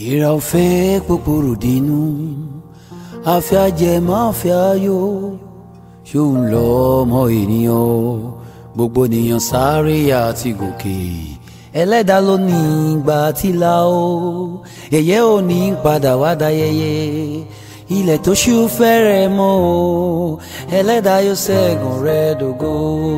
ìrà ọ̀fẹ́ pòpòrò dínú àfẹ́ ajẹ́ máa fẹ́ ayọ̀ ṣóun lọ ọmọ ènìyàn o gbogbo ènìyàn sáré àti gòkè ẹlẹ́dàá ló ní ìgbà tí la o ẹ̀yẹ́ ò ní padà wá dayẹyẹ ilẹ̀ tó ṣú fẹ́rẹ̀ mọ́ o ẹlẹ́dàá yóò ṣẹ́gun rẹ̀ dògo.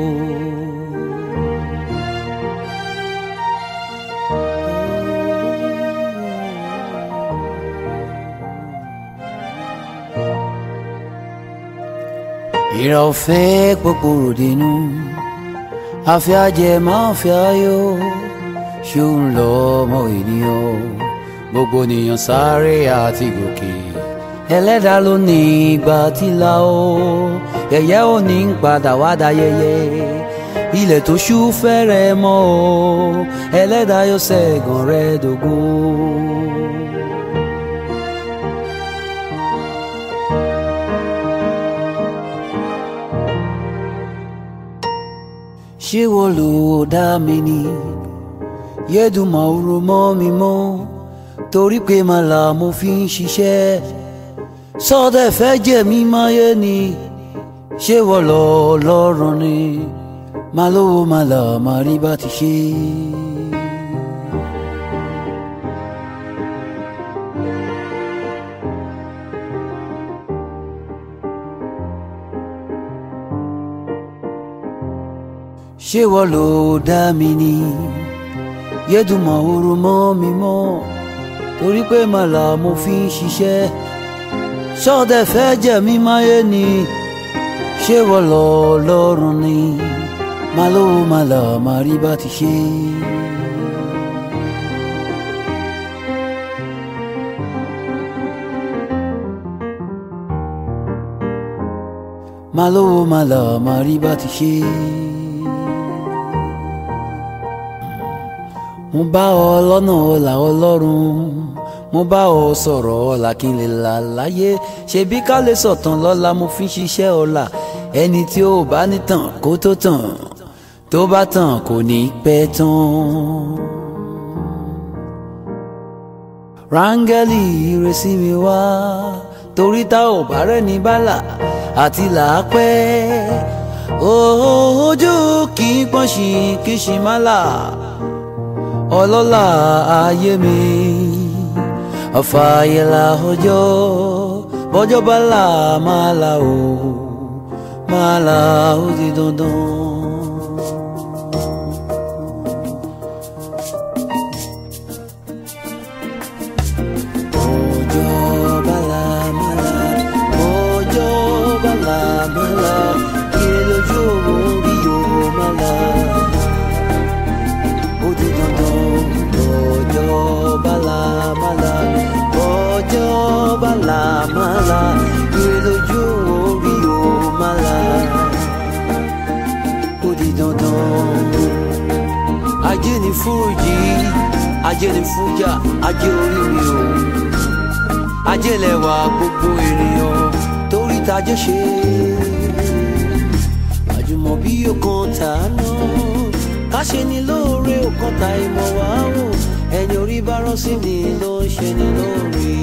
ìrà ọ̀fẹ́ pòpòrò dínú àfẹ́ ajẹ́ máa fẹ́ ayọ̀ ṣóun lọ ọmọ ènìyàn gbogbo ènìyàn sáré àti gòkè ẹlẹ́dàá ló ní ìgbà tí la ó ẹ̀yẹ́ ò ní padà wá dayẹyẹ ilẹ̀ tó ṣú fẹ́rẹ̀ mọ́ o ẹlẹ́dàá yóò ṣẹ́gun rẹ̀ dògo. ṣé wọ́n lò ó dá mi ni yédùmọ̀ òru mọ́ mi mọ́ torí pé màlà mo fi ń ṣiṣẹ́ sọ́dẹ̀ fẹ́ jẹ́ mi máyé ni ṣé wọ́n lọ lọ́rùn ni má lówó màlà má rí bá ti ṣe. ṣé wọ́n lò dá mi ni yédùmọ̀ òru mọ́ mi mọ́ torí pé màlà mo fi ń ṣiṣẹ́ ṣọ́dẹ̀ fẹ́ jẹ́ mi máyé ni ṣé wọ́n lọ lọ́rùn ni má lówó màlà má rí bá ti ṣe. má lówó màlà má rí bá ti ṣe. mo bá ọ lọ́nà ọ̀la ọlọ́run mo bá ọ sọ̀rọ̀ ọ̀la kí n lè là láyé ṣebí ká lè sọ̀tàn lọ́la mo fi ń ṣiṣẹ́ ọ̀la ẹni tí ó bá nítàn kó tó tàn tó bá tàn kò ní pẹ́ tán. rángẹ́lì ìrẹsì mi wá torí tá ò bá rẹ́ni bálà àti làápẹ́ ojú kì í pọ́n sí kì í ṣe má là ọlọ́lá ayé mi ọ̀fàyẹ̀là ọjọ́ bọ́jọ́ bá là máa là ó máa là ó di dandan. Bọ́jọ́ bá là máa là, bọ́jọ́ bá là máa là, kí lójú orí yóò máa là ó di dandan bọ́jọ́ bálámálá bọ́jọ́ bálámálá ire lójú orí o málá ó di dandan. ajé ni fúrújì ajé ni fújà ajé orí mi o ajé lẹwà gbogbo ènìyàn torí tajé ṣe àjùmọ̀bí ọkàn tàánú káṣe ni lóore òkọta ìmọ̀ wá wò ẹni orí bá rán sí ni ló ń ṣe ni lóore.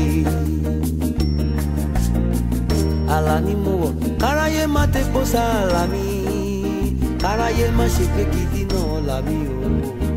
àlà ni mo wọ̀ káráyé má tepo sáàlà mi káráyé má ṣe pé gidi náà là mí o.